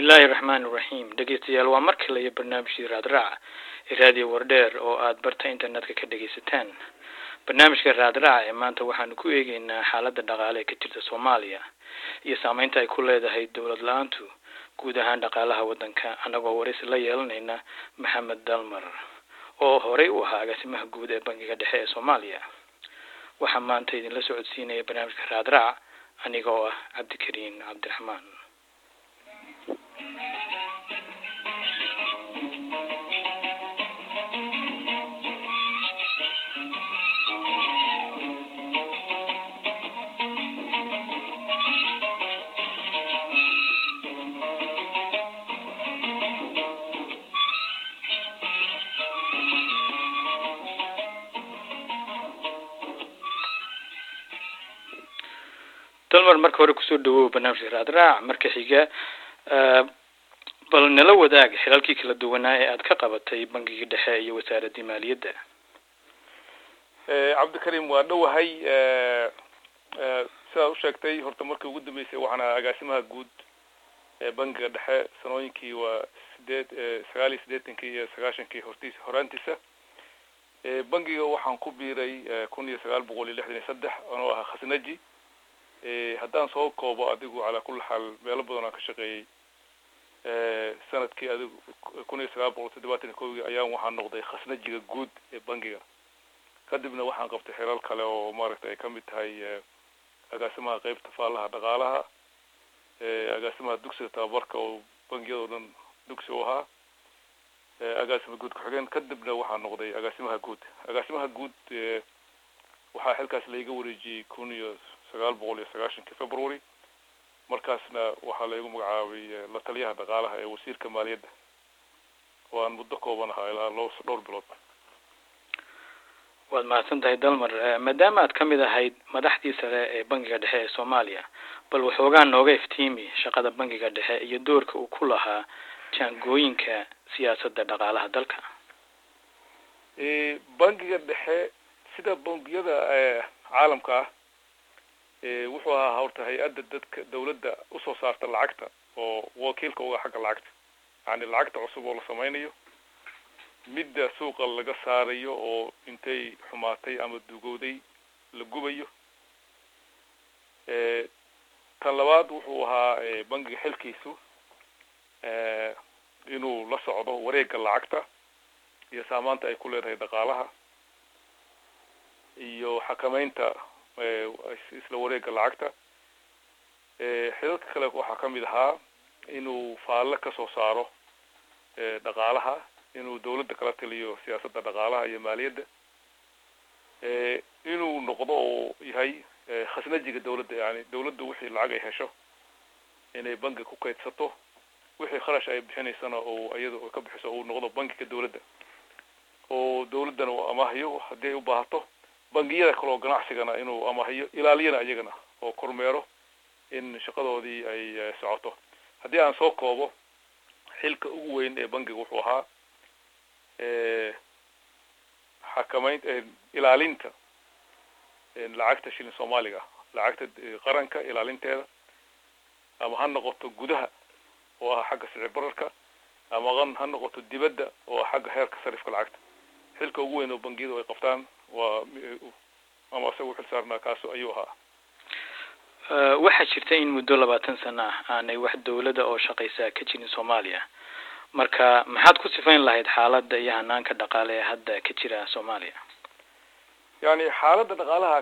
bismillahi raxmaani iraxiim dhegeystayaal waa mar kale iyo barnaamijkii raadraac ee raadiyo wardheer oo aada barta internetka ka dhegeysataan barnaamijka raadraac ee maanta waxaanu ku eegeynaa xaaladda dhaqaale ee ka jirta soomaaliya iyo saameynta ay ku leedahay dowlad la-aantu guud ahaan dhaqaalaha waddanka annagoo waraysi la yeelanayna maxamed dalmar oo horey u ahaa agaasimaha guud ee bangiga dhexe ee soomaaliya waxaa maanta idinla socodsiinaya barnaamijka raadraac aniga oo ah cabdikariin cabdiraxmaan dalmar marka hore kusoo dhawow barnaamijka raadraac marka xiga bal nala wadaag xilalkii kala duwanaa ee aada ka qabatay bangigii dhexe iyo wasaaraddii maaliyadda cabdikarim waa dhowahay sidaad usheegtay horta markii ugu dambeysay waxaan ahaa agaasimaha guud ee bangiga dhexe sanooyinkii waa sideed sagaal iyo siddeetankii iyo sagaashankii hortiis horaantiisa bangiga waxaan ku biiray kun iyo sagaal boqol iyo lixdan iyo saddex anoo ahaa khasnaji haddaan soo koobo adigu calaa kulli xaal meelo badan aan ka shaqeeyey sanadkii adigu kun iyo sagaal boqol toddobaatan iyo kowgii ayaan waxaan noqday khasnajiga guud ee bangiga kadibna waxaan qabtay xilal kale oo maaragtay ay kamid tahay agaasimaha qeybta faalaha dhaqaalaha agaasimaha dugsiga tababarka oo bangiyadao dhan dugsi u ahaa agaasima guud ku-xigeen kadibna waxaan noqday agaasimaha guud agaasimaha guud waxaa xilkaas laiga wareejiyey kun iyo sagaal boqol iyo sagaashankii february markaasna waxaa laygu magacaabay la taliyaha dhaqaalaha ee wasiirka maaliyadda oo aan muddo kooban ahaa ilaa lo dhowr bilood waad mahadsan tahay dalmar maadaama aad kamid ahayd madaxdii sare ee bangiga dhexe ee soomaaliya bal waxoogaa nooga iftiimi shaqada bangiga dhexe iyo doorka uu ku lahaa jaangooyinka siyaasadda dhaqaalaha dalka bangiga dhexe sida bangiyada caalamka ah wuxuu ahaa horta hay-adda dadka dawladda usoo saarta lacagta oo wakiilka uga xagga lacagta yani lacagta cusub oo la sameynayo midda suuqa laga saarayo oo intay xumaatay ama dugowday la gubayo tan labaad wuxuu ahaa bangiga xilkiisu inuu la socdo wareegga lacagta iyo saamaanta ay ku leedahay dhaqaalaha iyo xakameynta isla wareegga lacagta xilalka kale waxaa kamid ahaa inuu faalle kasoo saaro dhaqaalaha inuu dawladda kala taliyo siyaasadda dhaqaalaha iyo maaliyadda inuu noqdo oo yahay khasnajiga dawladda yani dawladda wixii lacag ay hesho inay bangi ku kaydsato wixii kharash ay bixinaysana oo iyada ka bixiso uu noqdo bangiga dawladda oo dawladdana uu amaahiyo haddii ay u baahato bangiyada kale oo ganacsigana inuu amaahiyo ilaaliyana iyagana oo kormeero in shaqadoodii ay socoto haddii aan soo koobo xilka ugu weyn ee bangiga wuxuu ahaa xakameyn ilaalinta lacagta shilin soomaaliga lacagta qaranka ilaalinteeda ama ha noqoto gudaha oo ah xagga sicir bararka ama an ha noqoto dibadda oo ah xagga heerka sarifka lacagta xilka ugu weyn oo bangiyadu ay qabtaan waa ama isaga uxil saarnaa kaaso ayuu ahaa waxaa jirta in muddo labaatan sano ah aanay wax dawladda oo shaqaysaa ka jirin soomaaliya marka maxaad ku sifayn lahayd xaaladda iyo hanaanka dhaqaale ee hadda ka jira soomaaliya yani xaaladda dhaqaalaha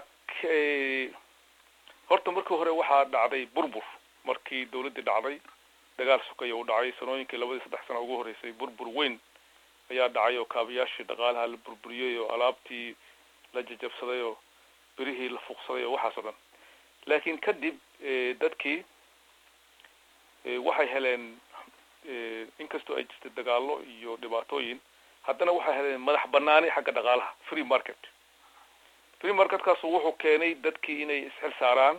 horta markii hore waxaa dhacday burbur markii dawladdii dhacday dagaal sukaya uu dhacay sanooyinkii labadii saddex sana ugu horeysay burbur weyn ayaa dhacay oo kaabayaashii dhaqaalaha la burburiyey oo alaabtii la jajabsaday oo birihii la fuuqsaday oo waxaas oo dhan laakiin kadib dadkii waxay heleen inkastoo ay jirtay dagaalo iyo dhibaatooyin haddana waxay heleen madax banaani xagga dhaqaalaha free market free marketkaasu wuxuu keenay dadkii inay isxil saaraan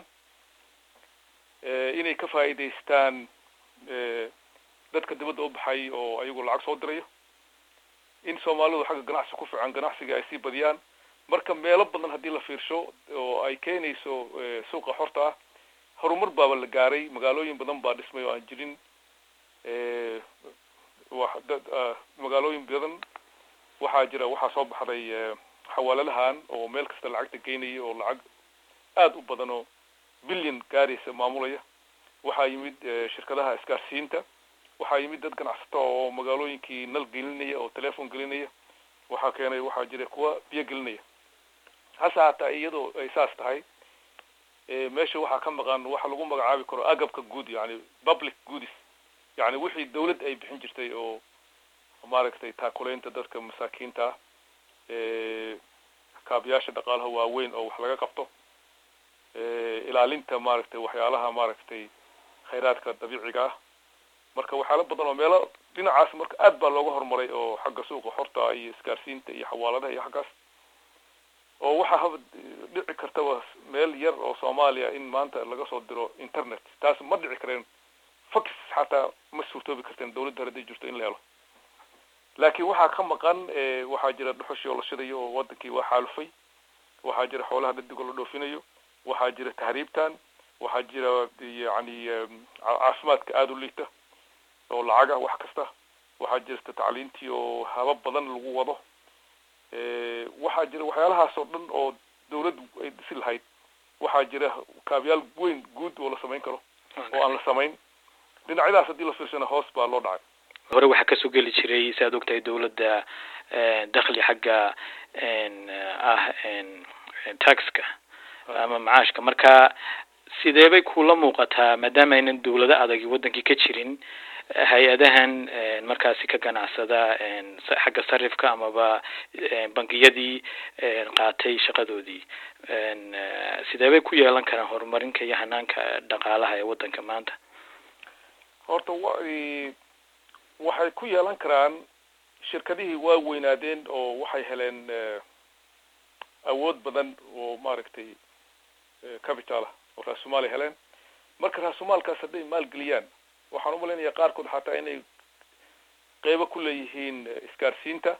inay ka faa'iidaystaan dadka dibadda u baxay oo ayagu lacag soo dirayo in soomaalidu xagga ganacsi ku fiican ganacsiga ay sii badiyaan marka meelo badan haddii la fiirsho oo ay keenayso suuqa xorta ah horumar baaba la gaaray magaalooyin badan baa dhismay oo aan jirin wa dad magaalooyin badan waxaa jira waxaa soo baxday xawaaladahan oo meel kasta lacagta geynaya oo lacag aada u badan oo billion gaaraysa maamulaya waxaa yimid shirkadaha isgaarsiinta waxaa yimid dad ganacsato oo magaalooyinkii nal gelinaya oo telefon gelinaya waxaa keenay waxaa jira kuwa biyo gelinaya hase hataa iyadoo ay saas tahay meesha waxaa ka maqan waxa lagu magacaabi karo agabka guud yani public goodis yani wixii dawlad ay bixin jirtay oo maaragtay taakuleynta dadka masaakiinta ah kaabiyaasha dhaqaalaha waaweyn oo wax laga qabto ilaalinta maaragtay waxyaalaha maaragtay khayraadka dabiiciga ah marka waxyaala badan oo meelo dhinacaas marka aad baa looga horumaray oo xagga suuqa xorta iyo isgaarsiinta iyo xawaaladaha iyo xaggaas oo waxaa haba dhici kartaba meel yar oo soomaaliya in maanta laga soo diro internet taas ma dhici kareen fax xataa ma suurtoobi karteen dawladda hadday jirto in la helo laakiin waxaa ka maqan waxaa jira dhuxushii oo la shidayo oo wadankii waa xaalufay waxaa jira xoolaha dhadig oo la dhoofinayo waxaa jira tahriibtan waxaa jira yani caafimaadka aada u liita oo lacag ah wax kasta waxaa jirta tacliintii oo habab badan lagu wado waxaa jira waxyaalahaas oo dhan oo dawladdu ay dhisi lahayd waxaa jira kaabiyaal weyn guud oo la samayn karo oo aan la samayn dhinacyadaas haddii la fiirsana hoos baa loo dhacay hore waxaa kasoo geli jiray si aad ogtahay dawladda dakli xagga ah taxka ama macaashka marka sidee bay kula muuqataa maadaama aynan dawlado adagi wadankii ka jirin hay-adahan markaasi ka ganacsada xagga sarifka amaba bangiyadii qaatay shaqadoodii sidee bay ku yeelan karaan horumarinka iyo hanaanka dhaqaalaha ee wadanka maanta horta wa waxay ku yeelan karaan shirkadihii waa weynaadeen oo waxay heleen awood badan oo maaragtay capital ah oo raasumaal heleen marka raasumaalkaas hadday maalgeliyaan waxaan umalaynaya qaarkood xataa inay qeybo ku leeyihiin isgaarsiinta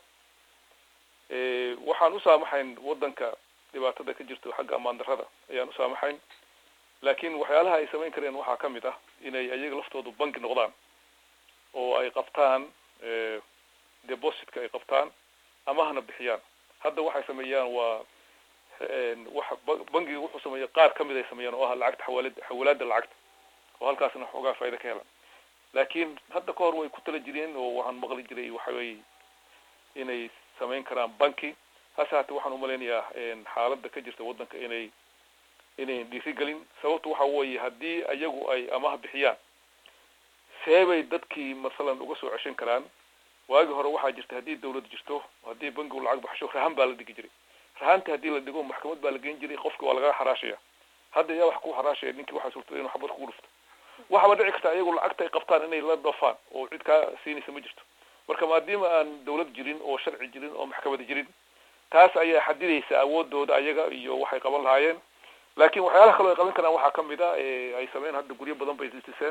waxaan usaamaxayn wadanka dhibaatada ka jirto xagga amaan darrada ayaan usaamaxayn laakiin waxyaalaha ay samayn kareen waxaa kamid ah inay ayaga laftoodu banki noqdaan oo ay qabtaan depositka ay qabtaan amahna bixiyaan hadda waxay sameeyaan waa waxa bankiga wuxuu sameeya qaar kamid ay sameeyaan oo ah lacagta xawaalad xawalaada lacagta oo halkaasna xoogaa faaida ka helaan laakiin hadda ka hor way ku tala jireen oo waxaan maqli jiray waxawey inay samayn karaan banki hase haatee waxaan umalaynayaa xaaladda ka jirta waddanka inay inayn dhiirigelin sababtu waxa weeye haddii ayagu ay amaha bixiyaan seebay dadkii masalan uga soo ceshan karaan waagi hore waxaa jirta haddii dawlad jirto haddii bankigu lacag baxsho rahan baa la dhigi jiray rahanta haddii la dhigo maxkamad baa la geyn jiray qofki waa lagaga xaraashaya hadda yaa wax ku xaraashaya ninkii waxaa suurtada inuu xabad kugu dhufto waxaba dhici karta ayagu lacagta ay qabtaan inay la dhoofaan oo cid kaa siinaysa ma jirto marka maadaama aan dawlad jirin oo sharci jirin oo maxkamada jirin taas ayaa xadidaysa awoodooda ayaga iyo waxay qaban lahaayeen laakiin waxyaalaha kaloo ay qaban karaan waxaa kamid a ay sameyn hadda guryo badan bay diseen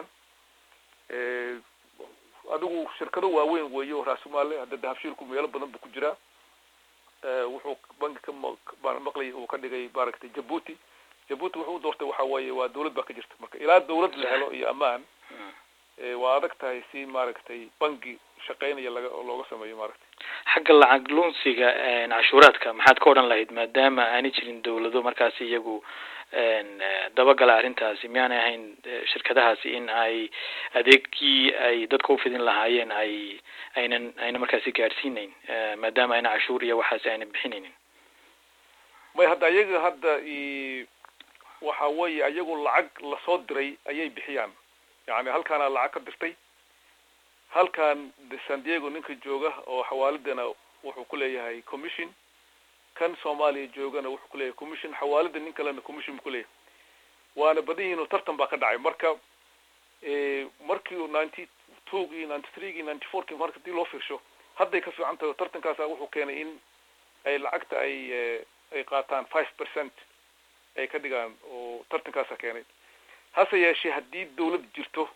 adigu shirkado waaweyn weeye oo raasumaale hadda dahabshiilku meelo badan bu ku jiraa wuxuu banki ka maqlay uu ka dhigay maaragtay jabuuti jabuuti wuxuu u doortay waxa weeye waa dawlad baa ka jirta marka ilaa dawlad la helo iyo ammaan waa adag tahay si maaragtay banki shaqeynaya laga looga sameeyo maaragtay xagga lacag lunsiga cashuuraadka maxaad ka odhan lahayd maadaama aanay jirin dawlado markaasi iyagu dabagala arrintaasi miyaanay ahayn shirkadahaasi in ay adeegii ay dadka ufidin lahaayeen ay aynan ayna markaasi gaadhsiinayn maadaama ayna cashuur iyo waxaasi ayna bixinaynin may hadda ayaga hadda waxa weeye ayagu lacag lasoo diray ayay bixiyaan yani halkaana lacag ka dirtay halkan san diego ninka jooga oo xawaaladana wuxuu ku leeyahay commission kan soomaaliya joogana wuxuu ku leeyahay commission xawaalada nin kalena commission bu kuleeyahay waana badan yihin oo tartan baa ka dhacay marka markii ninety twogii ninety threegii ninety fourkii marka hadii loo fiirsho hadday ka fiican tahay tartankaasa wuxuu keenay in ay lacagta ay ay qaataan five percent ay ka dhigaan oo tartankaasa keenay hase yeeshee haddii dawlad jirto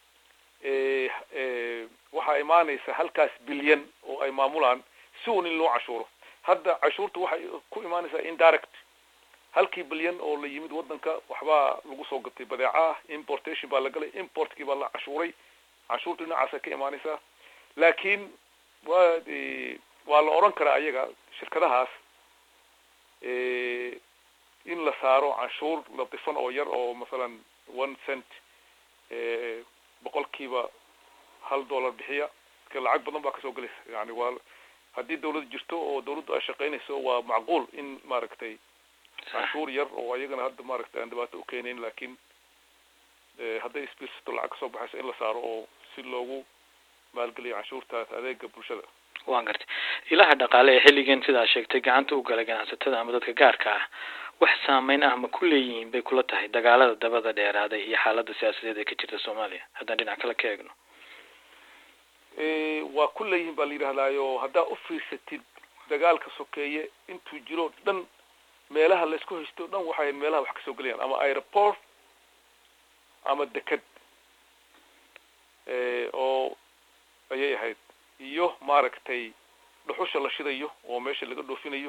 waxaa imaanaysa halkaas bilyan oo ay maamulaan si un in loo cashuuro hadda cashuurta waxay ku imaanaysaa indirect halkii bilyan oo la yimid waddanka waxbaa lagu soo gatay badeeca ah importation baa la galay importkii baa la cashuuray canshuurta dhinacaasa ka imaanaysaa laakiin waa waa la odhan karaa ayaga shirkadahaas in la saaro canshuur latifan oo yar oo masalan one cent boqolkiiba hal dollar bixiya marka lacag badan baa kasoo gelaysa yani waa haddii dawlad jirto oo dawladdu ay shaqaynayso waa macquul in maaragtay canshuur yar oo ayagana hadda maaragtay aan dhibaato ukeenayn laakiin hadday isbiirsato lacag kasoo baxayso in la saaro oo si loogu maalgeliyo canshuurtaas adeega bulshada waan gartay ilaha dhaqaale ee xilligan sidaa sheegtay gacanta u galay ganacsatada ama dadka gaarka ah wax saameyn ah ma ku leeyihiin bay kula tahay dagaalada dabada dheeraaday iyo xaaladda siyaasadeed ee ka jirta soomaaliya haddaan dhinac kale ka eegno waa ku leeyihiin baa la yidhahdaayo haddaa u fiirsatid dagaalka sokeeye intuu jiro dhan meelaha laysku haysto dhan waxay meelaha wax kasoo gelayaan ama aeroport ama deked oo ayay ahayd iyo maaragtay dhuxusha la shidayo oo meesha laga dhoofinayo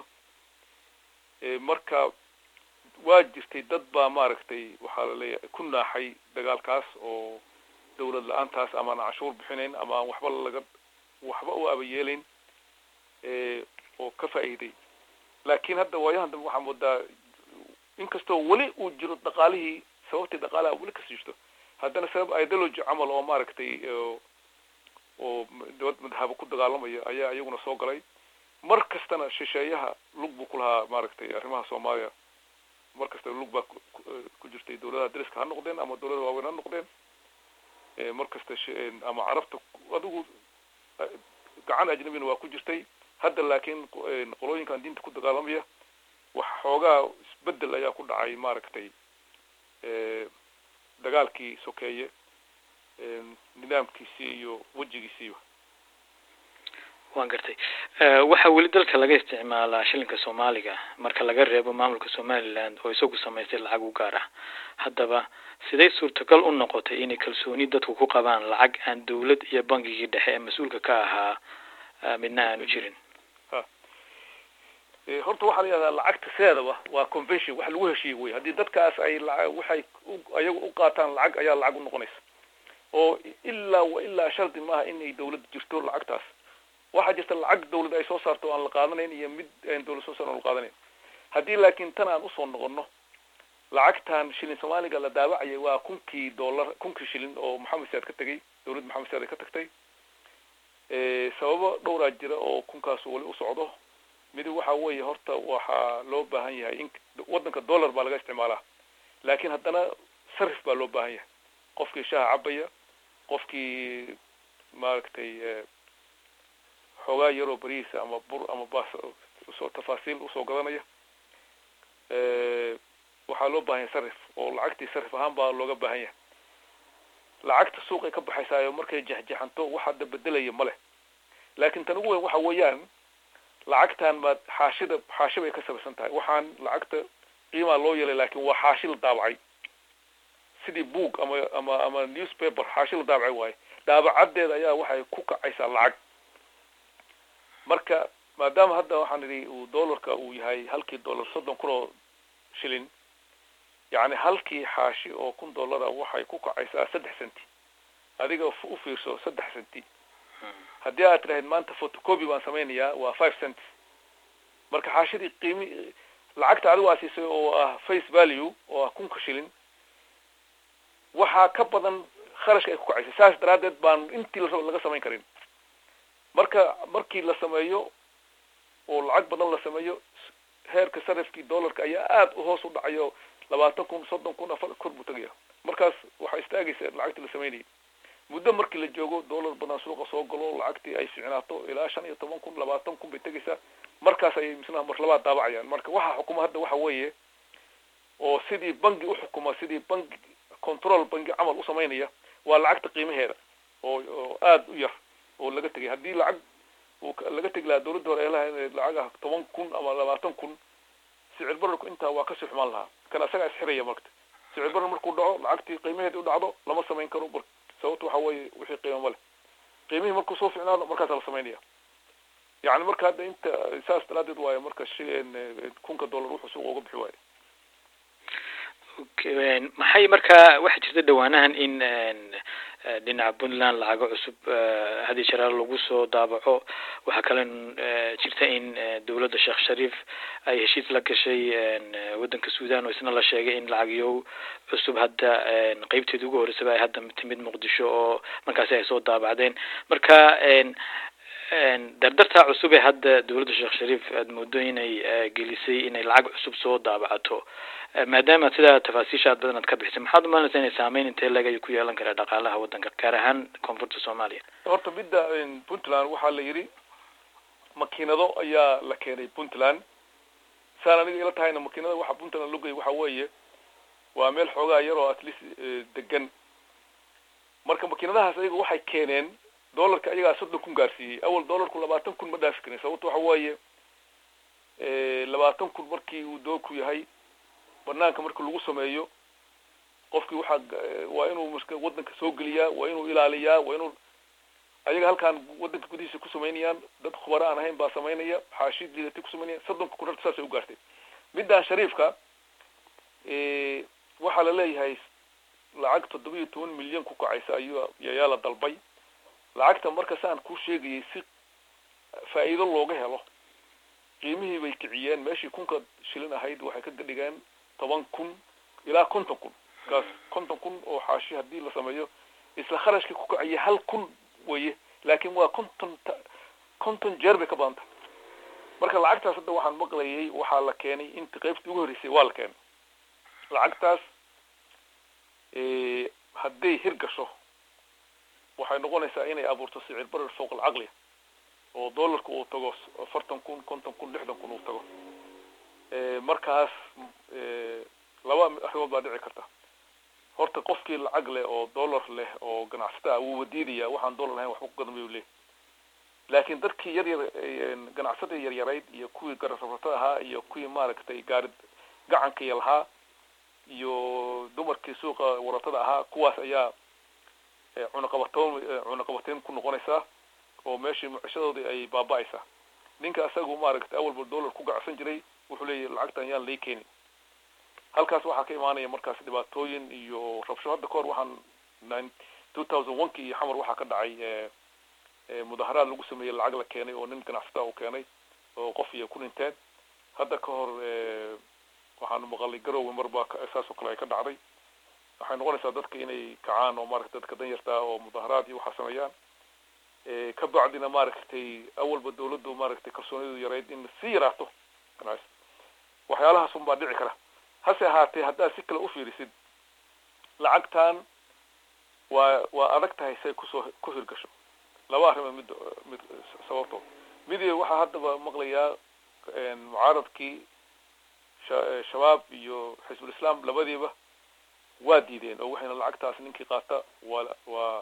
marka waa jirtay dad baa maaragtay waxaa laleeyahay ku naaxay dagaalkaas oo dawlad la-aantaas ama aan canshuur bixinayn ama aan waxba laga waxba u abayeelayn oo ka faa'iiday laakiin hadda waayahan dambe waxaa moodaa inkastoo weli uu jiro dhaqaalihii sababtii dhaqaalaha weli kasi jirto haddana sabab ideology camal oo maaragtay oo dawlad madhabo ku dagaalamaya ayaa iyaguna soo galay mar kastana shisheeyaha lug buu ku lahaa maaragtay arrimaha soomaaliya mar kasta lug baa ku jirtay dawladaha dariska ha noqdeen ama dawladaha waaweyn ha noqdeen mar kasta ama carabta adigu gacan ajnabina waa ku jirtay hadda laakiin qolooyinkan diinta ku dagaalamaya wax xoogaa isbedel ayaa ku dhacay maaragtay dagaalkii sokeeye nidaamkiisii iyo wejigiisiiba waan gartay waxaa weli dalka laga isticmaalaa shilinka soomaaliga marka laga reebo maamulka somaliland oo isagu samaystay lacag u gaar ah haddaba siday suurtagal u noqotay inay kalsooni dadku ku qabaan lacag aan dawlad iyo bangigii dhexe ee mas-uulka ka ahaa midna aanu jirin horta waxaa la yihahdaa lacagta sideedaba waa convention wax lagu heshiiyey wey haddii dadkaas ay waxay ayaga u qaataan lacag ayaa lacag u noqonaysa oo ilaa wa ilaa shardi maaha inay dawlad jirto lacagtaas waxaa jirta lacag dawlad ay soo saarto aan la qaadanayn iyo mid aan dawlad soo saar aan la qaadanayn haddii laakiin tan aan usoo noqono lacagtan shilin soomaaliga la daabacayay waa kunkii dollar kunkii shilin oo maxamed saad ka tegay dawlad maxamed saad ay ka tagtay sababo dhowraa jira oo kunkaas weli u socdo midi waxa weeye horta waxaa loo baahan yahay in waddanka dollar baa laga isticmaalaa laakiin haddana sarif baa loo baahan yahay qofkii shaha cabaya qofkii maaragtay xoogaa yaroo berihiisa ama bur ama bas usoo tafaasiil usoo gadanaya waxaa loo baahan yahay sarif oo lacagtii sarif ahaan baa looga baahan yahay lacagta suuqay ka baxaysaayo markay jexjexanto wax hadda bedelaya ma leh laakiin tan ugu weyn waxa weeyaan lacagtan baad xaashida xaashi bay ka sabaysan tahay waxaan lacagta qiimaa loo yeelay laakin waa xaashi la daabacay sidii book ama ama ama newspaper xaashi la daabacay waaye daabacaddeeda ayaa waxay ku kacaysaa lacag marka maadaama hadda waxaan idhi uu dollarka uu yahay halkii dollar soddon kun oo shilin yacni halkii xaashi oo kun dollara waxay ku kacaysaa saddex centi adiga u fiirso saddex centi haddii aad tidhahayd maanta photocopy baan samaynayaa waa five cents marka xaashidii qiimi lacagta adigu aa siisay oo ah face value oo ah kunka shilin waxaa ka badan kharashka ay ku kacaysay saas daraaddeed baan intii la laga samayn karin marka markii la sameeyo oo lacag badan la sameeyo heerka sarifkii dollarka ayaa aada u hoos u dhacayo labaatan kun soddon kun afar kor buu tegaya markaas waxaa istaagaysa lacagtii la samaynayay muddo markii la joogo dollar badan suuqa soo galo lacagtii ay ficnaato ilaa shan iyo toban kun labaatan kun bay tegaysaa markaas ayay misnaha mar labaad daabacayaan marka waxa xukuma hadda waxa weeye oo sidii bangi uxukuma sidii bangi control bangi camal usamaynaya waa lacagta qiimaheeda oo oo aada u yar oo laga tegay haddii lacag laga tegi lahaa dawladda hore eelaha inay lacag ah toban kun ama labaatan kun sicir bararku intaa waa kasii xumaan lahaa kan asagaa isxiraya marka sicir barar markuu dhaco lacagtii qiimaheeda u dhacdo lama samayn karo mar sababta waxa weeye wixii qiimo ma leh qiimihii markuu soo ficnaado markaasaa la samaynaya yani marka hadda inta saas daraadeed waayo marka shi kunka dollar wuxuu suuqa uga bixi waayo okay maxay markaa waxaa jirta dhawaanahan in dhinaca puntland lacago cusub hadi sharaa lagu soo daabaco waxaa kale jirta in dowladda sheekh shariif ay heshiis la gashay waddanka sudan oo isna la sheegay in lacagyo cusub hadda qeybteeda ugu horreysaba ay hadda timid muqdisho oo markaasi ay soo daabacdeen marka dardartaa cusub ee hadda dowladda sheekh shariif aada moodo inay gelisay inay lacag cusub soo daabacato maadaama sidaa tafaasiisha aad badan aad ka bixisay maxaad umalinaysaa inay saameyn intee leg ayuu ku yeelan karaa dhaqaalaha waddanka gaar ahaan koonfurta soomaaliya horta midda puntland waxaa la yidhi makiinado ayaa la keenay puntland saan aniga ila tahayna makiinada waxa puntland logay waxa weeye waa meel xoogaa yar oo at least degan marka makiinadahaas ayaga waxay keeneen dollarka ayagaa soddon kun gaarsiiyey awal dollarku labaatan kun ma dhaafi karin sababto waxa weeye labaatan kun markii uu doogku yahay banaanka marka lagu sameeyo qofkii waxaa waa inuu marka waddanka soo geliyaa waa inuu ilaaliyaa waa inuu ayaga halkaan waddanka gudihiisa ku samaynayaan dad khubaro aan ahayn baa samaynaya xaashiid liidatay ku samaynayaan soddonka kun horta saasay u gaartay middan shariifka waxaa la leeyahay lacag toddoba iyo toban milyan ku kacaysa ayuu ayaa la dalbay lacagta marka saan kuu sheegayay si faa'iido looga helo qiimihii bay kiciyeen meeshii kunka shilin ahayd waxay ka dhigeen toban kun ilaa konton kun kaas konton kun oo xaashi haddii la sameeyo isla kharashkii ku kacaya hal kun weye laakin waa konton konton jeer bay ka badan tahay marka lacagtaas hadda waxaan maqlayay waxaa la keenay inta qaybtii ugu horreysay waa la keenay lacagtaas hadday hir gasho waxay noqonaysaa inay abuurto sicir barar fowq alcaqliya oo dollarka uu tago afartan kun konton kun lixdan kun uu tago markaas laba arrimood baa dhici karta horta qofkii lacag leh oo dollar leh oo ganacsata ah wuu wadiidaya waxaan dollar lahayn waxba ku gadan mayu leeyahy laakiin dadkii yar yar ganacsatada yaryarayd iyo kuwii garasafrata ahaa iyo kuwii maaragtay gaari gacankii lahaa iyo dumarkii suuqa waratada ahaa kuwaas ayaa cunaqabatoon cunaqabateyn ku noqonaysaa oo meeshii mucishadoodii ay baaba-aysaa ninka asagu maaragtay awalba dollar ku gacsan jiray wuxuu leeyahy lacagtan yaan lay keenin halkaas waxaa ka imaanaya markaas dhibaatooyin iyo rabsho hadda kahor waxaan nine two thousand one ki iyo xamar waxaa ka dhacay mudaharaad lagu sameeyey lacag la keenay oo nin ganacsata uu keenay oo qof iyo ku dhinteen hadda ka hor waxaanu maqalay garowe marbaa saas oo kale ay ka dhacday waxay noqonaysaa dadka inay kacaan oo maaragtay dadka danyartaa oo mudaharaad iyo waxaa sameeyaan ka bacdina maaragtay awalba dawladdu maaragtay kalsoonidu yarayd in sii yaraato waxyaalahaas un baa dhici kara hase ahaatee haddaad si kale ufiirisid lacagtan waa waa adag tahay say kusoo ku hirgasho laba arrimood mid mid sababtood midi waxaa haddaba maqlayaa mucaaradkii shabaab iyo xisbul islaam labadiiba waa diideen oo waxayna lacagtaas ninkii qaata waa waa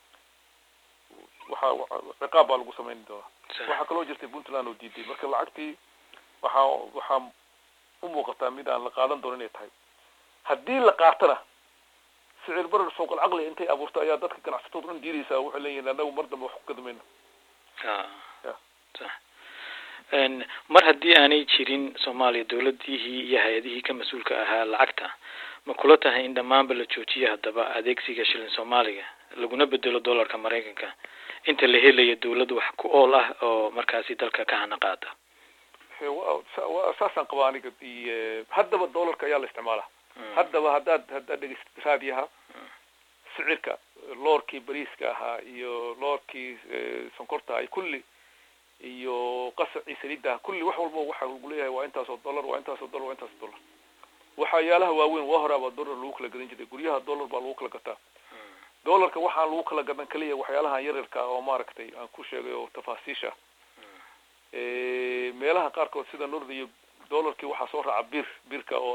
waxa ciqaab baa lagu samayn doonaa waxaa kaloo jirtay puntland oo diiday marka lacagtii waxaa waxaa u muuqataa mid aan la qaadan doono inay tahay haddii la qaatana sicir barar fowq alcaqli intay abuurto ayaa dadka ganacsatooda dhan diidaysaa waxay leeyihin anagu mar dambe wax ku gadamayno mar haddii aanay jirin soomaaliya dawladihii iyo hay-adihii ka mas-uulka ahaa lacagta ma kula tahay in dhammaanba la joojiyo haddaba adeegsiga shilin soomaaliga laguna bedelo dollarka maraykanka inta la helayo dawlad wax ku ool ah oo markaasi dalka ka hana qaada saasaan qabaa aniga haddaba dollarka ayaa la isticmaala haddaba haddaad haddaad dhegeysatid raadiyaha sicirka loorkii bariiska ahaa iyo loorkii sonkorta ahay kulli iyo qasacii saliidda kulli wax walba waxa lagu leeyahay waa intaasoo dollar waa intaasoo dollar waa intaasoo dollar waxyaalaha waaweyn waa horaabaa dollar lagu kala gadan jiray guryaha dollar baa lagu kala gataa dollarka waxaan lagu kala gadan kaliya waxyaalahan yaryarka oo maaragtay aan ku sheegay oo tafaasiisha meelaha qaarkood sida norda iyo dollarkii waxaa soo raaca bir birka oo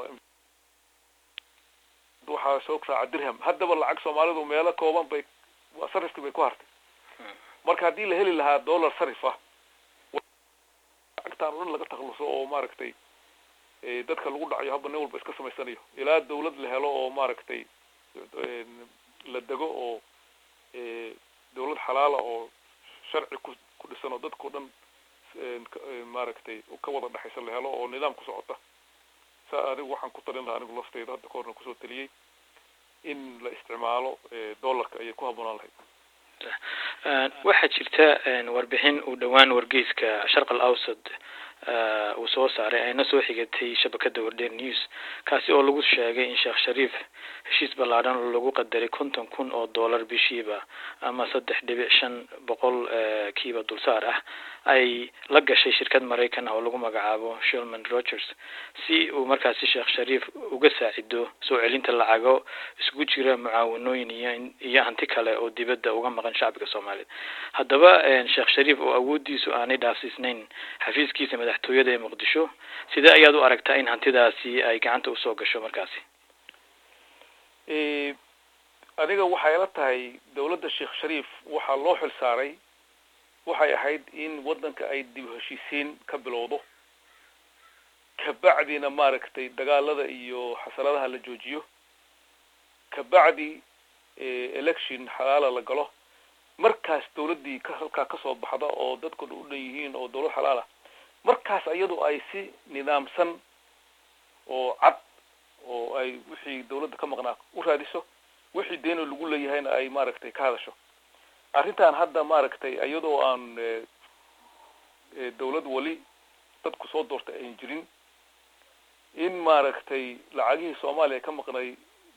waxaa soo raaca dirham haddaba lacag soomaalidu meelo kooban bay sarifkii bay ku hartay marka haddii la heli lahaa dollar sarif ah lacagtaan o dhan laga takluso oo maaragtay dadka lagu dhacayo haba nin walba iska samaysanayo ilaa dawlad la helo oo maaragtay la dego oo dawlad xalaala oo sharci ku ku dhisan oo dadkao dhan maaragtay ka wada dhexaysa la helo oo nidaam ku socota saa adigu waxaan ku talin lahaa anigu lafteyda hadda ka horna kusoo taliyey in la isticmaalo dollarka ayay ku habboonaan lahayd waxaa jirta warbixin uu dhowaan wargeyska sharq al awsad uu soo saaray ayna soo xigatay shabakada wardheer news kaasi oo lagu sheegay in sheekh shariif heshiis ballaadhan oo lagu qadaray konton kun oo dollar bishiiba ama saddex dhibic shan boqol kiiba dulsaar ah ay la gashay shirkad maraykan ah oo lagu magacaabo shulman rogers si uu markaasi sheekh shariif uga saacido soo celinta lacago iskugu jira mucaawanooyin iyo iyo hanti kale oo dibadda uga maqan shacbiga soomaaliyeed haddaba sheekh shariif oo awooddiisu aanay dhaafsiisnayn xafiiskiisa madaxtooyada ee muqdisho sidee ayaad u aragtaa in hantidaasi ay gacanta usoo gasho markaasi aniga waxay ila tahay dawladda sheekh shariif waxaa loo xil saaray waxay ahayd in waddanka ay dib heshiisiin ka bilowdo kabacdina maaragtay dagaalada iyo xasaladaha la joojiyo kabacdi election xalaala la galo markaas dawladdii ka halkaa kasoo baxda oo dadkuna u dhan yihiin oo dawlad xalaal ah markaas iyadu ay si nidaamsan oo cad oo ay wixii dawladda ka maqnaa u raadiso wixii deeno lagu leeyahayna ay maaragtay ka hadasho arrintan hadda maaragtay iyadoo aan dawlad weli dadku soo doortay ayn jirin in maaragtay lacagihii soomaaliya ka maqnay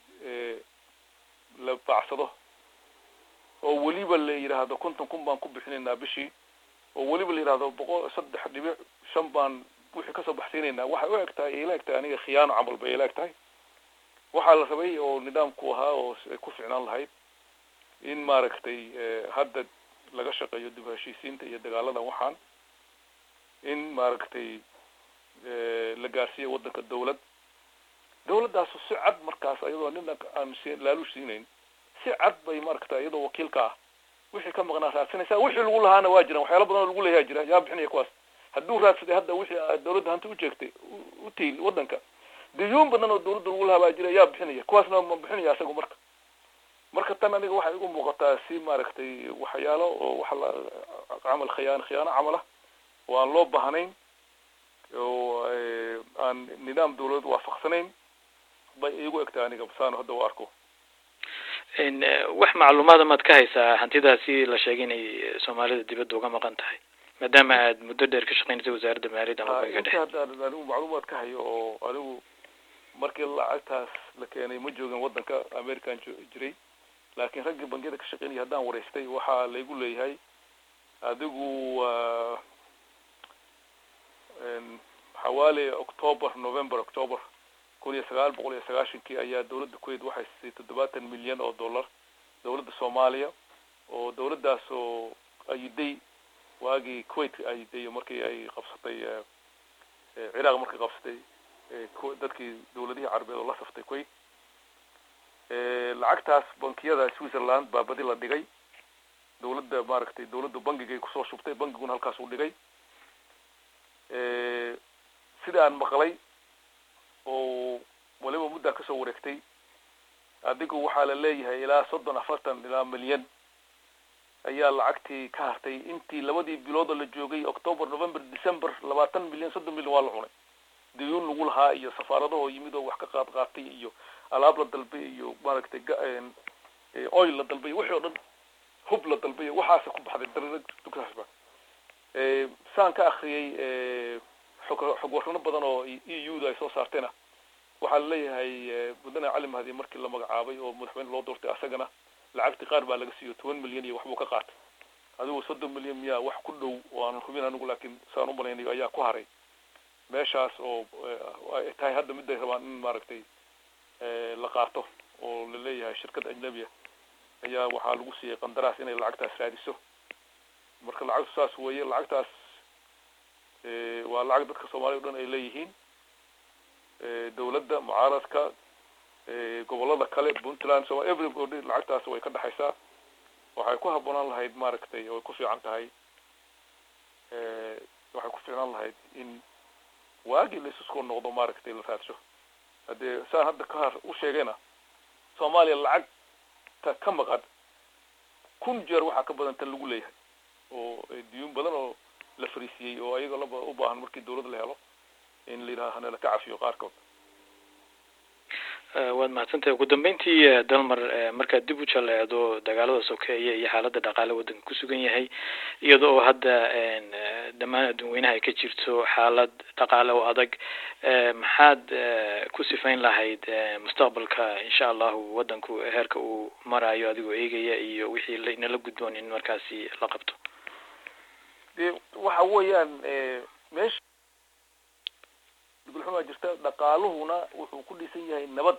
la baacsado oo weliba la yidhaahdo konton kun baan ku bixinaynaa bishii oo weliba la yidhahdo boqol saddex dhibic shan baan wixii kasoo baxsiinaynaa waxay u eg tahay ila eg tahay aniga khiyaano camal bay ila eg tahay waxaa la rabay oo nidaamku ahaa oo ay ku ficnaan lahayd in maaragtay hadda laga shaqeeyo dib heshiisiinta iyo dagaaladan waxaan in maaragtay la gaarsiiyo waddanka dawlad dawladdaasu si cad markaas iyadoo nina aan laaluush siinayn si cad bay maaragtay iyadoo wakiilka ah wixii ka maqnaa raadsanaysaa wixii lagu lahaana waa jiraan waxyaala badan oo lagu leeyaha jira yaa bixinaya kuwaas hadduu raadsaday hadda wixii dawladda hanta ujeegtay u tiil waddanka dayuun badan oo dawladda lagu lahaa baa jira yaa bixinaya kuwaasna ma bixinaya isagu marka marka tan aniga waxay igu muuqataa si maaragtay waxyaalo oo waxa la camal khiyaan khiyaano camal ah oo aan loo baahnayn oo aan nidaam dawladeed waafaqsanayn bay igu egtahay aniga saan hadda u arko wax macluumaada maad ka haysaa hantidaasi la sheegay inay soomaalida dibadda uga maqan tahay maadaama aad muddo dheer ka shaqeynaysa wasaaradda maaliyadda ama bangiga dhexe inta hadda anigu macluumaad ka hayo oo anigu markii lacagtaas la keenay ma joogin waddanka american jiray laakiin raggii bangiyada ka shaqeynaya haddaan wareystay waxaa laygu leeyahay adigu xawaali october november october kun iyo sagaal boqol iyo sagaashankii ayaa dawladda kuwait waxay siisay toddobaatan milyan oo dollar dawladda soomaaliya oo dawladdaas oo ayiday waagii kuwait ayiday markii ay qabsatay ciraaq markay qabsatay dadkii dawladihii carabeed oo la saftay kuwait lacagtaas bankiyada switzerland baa badi la dhigay dawladda maaragtay dawladda bangigay kusoo shubtay bangiguna halkaas u dhigay sida aan maqlay oo waliba muddaa kasoo wareegtay adigu waxaa la leeyahay ilaa soddon afartan ilaa milyan ayaa lacagtii ka hartay intii labadii bilood oo la joogay october november december labaatan milyan soddon milyan waa la cunay dayuun lagu lahaa iyo safaaradahoo yimid oo wax ka qaad qaatay iyo alaab la dalbay iyo maaragtay oil la dalbay wixii oo dhan hub la dalbay waxaasa ku baxday dardukaasba saan ka akriyay xog xog warrano badan oo e u da ay soo saartayna waxaa laleeyahay mudane cali mahdi markii la magacaabay oo madaxweyne loo doortay asagana lacagtii qaar baa laga siiyo toban milyan iyo waxbuu ka qaatay adigu soddon milyan miyaa wax ku dhow oo aanan hubin anigu laakiin saan u malaynayo ayaa ku haray meeshaas oo ay tahay hadda miday rabaan in maaragtay la qaato oo la leeyahay shirkad ajnabiya ayaa waxaa lagu siiyey qandaraas inay lacagtaas raadiso marka lacagtu saas weeye lacagtaas waa lacag dadka soomaalida o dhan ay leeyihiin dawladda mucaaradka gobolada kale puntland so everybody lacagtaas way ka dhexaysaa waxay ku habboonaan lahayd maaragtay way ku fiican tahay waxay ku fiicnaan lahayd in waagii laisuskoo noqdo maaragtay la raadsho haddee saan hadda ka har u sheegayna soomaaliya lacagta ka maqan kun jeer waxaa ka badan tan lagu leeyahay oo diyuun badan oo la fariisiyey oo ayaga laba u baahan markii dawladda la helo in la yidhaha hanala ka cafiyo qaarkood waad mahadsantahay ugu dambeyntii dalmar markaad dib u jaleecdo dagaalada sokeeye iyo xaaladda dhaqaale waddanka ku sugan yahay iyada oo hadda dhammaan adduunweynaha ay ka jirto xaalad dhaqaale oo adag maxaad ku sifayn lahayd mustaqbalka insha allahu waddanku heerka uu marayo adigoo eegaya iyo wixii inala gudboon in markaasi la qabto de waxa weeyaan meesha gulxumaa jirta dhaqaaluhuna wuxuu ku dhisan yahay nabad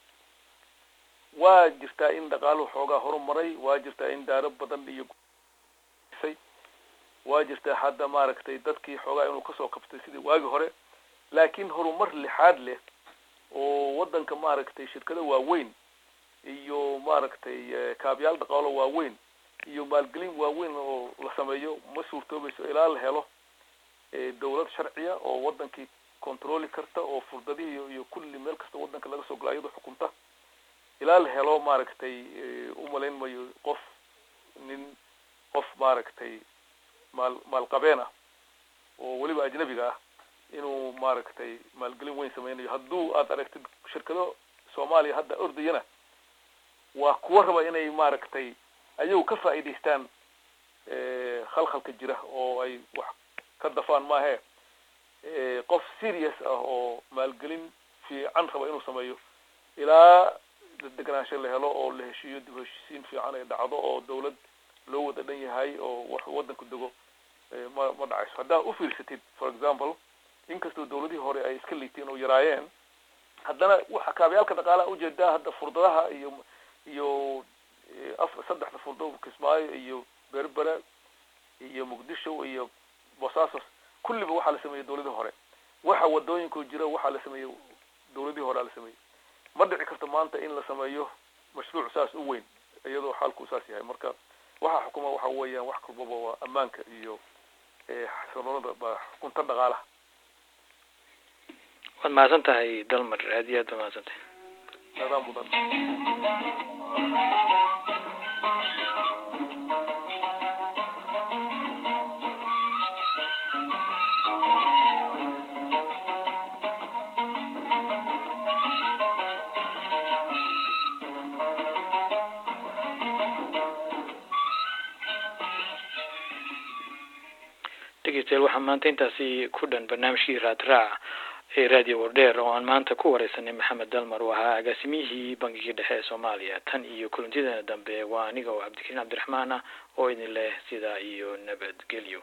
waa jirtaa in dhaqaaluhu xoogaa horumaray waa jirtaa in daaro badan iyo say waa jirtaa hadda maaragtay dadkii xoogaa inuu kasoo qabtay sidii waagi hore laakiin horumar lixaad leh oo waddanka maaragtay shirkado waaweyn iyo maaragtay kaabiyaal dhaqaalo waaweyn iyo maalgelin waaweyn oo la sameeyo ma suurtoobayso ilaa la helo dawlad sharciya oo wadankii controli karta oo furdadihii iyo kulli meel kasta wadanka laga soo gala iyadoo xukunta ilaa la helo maaragtay umalayn mayo qof nin qof maaragtay maal maalqabeen ah oo weliba ajnabiga ah inuu maaragtay maalgelin weyn sameynayo hadduu aad aragtid shirkado soomaaliya hadda ordayana waa kuwa raba inay maaragtay ayagu ka faa'iidaystaan khalkhalka jira oo ay wax ka dafaan maahe qof serious ah oo maalgelin fiican raba inuu sameeyo ilaa degenaansho la helo oo la heshiiyo dib heshiisiin fiican ay dhacdo oo dawlad loo wada dhan yahay oo wax waddanku dego ma ma dhacayso haddaa ufiirsatid for example inkastoo dawladihii hore ay iska liiteen oo yaraayeen haddana waxa kaabayaalka dhaqaalaha ujeedaa hadda furdadaha iyo iyo af saddexda furdo kismaayo iyo berbera iyo muqdisho iyo bosaasos kulliba waxaa la sameeyey dawladii hore waxa wadooyinku jira waxaa la sameeyey dawladii hore la sameeyey ma dhici karto maanta in la sameeyo mashruuc saas u weyn iyadoo xaalku saas yahay marka waxa xukuma waxa weeyaan wax kalbaba waa ammaanka iyo xasiloonada ba xukunta dhaqaalaha waad mahadsan tahay dalmar aad iyo aad ba mahadsan tahay adaa mudan dhegeystayaal waxaa maanta intaasi ku dhan barnaamijkii raadraac ee radio wardheer oo aan maanta ku wareysanay maxamed dalmar oo ahaa agaasimiyihii bangigii dhexe ee soomaaliya tan iyo kulantideena dambe waa aniga oo cabdikariin cabdiraxmaan ah oo idin leh sidaa iyo nabadgelyo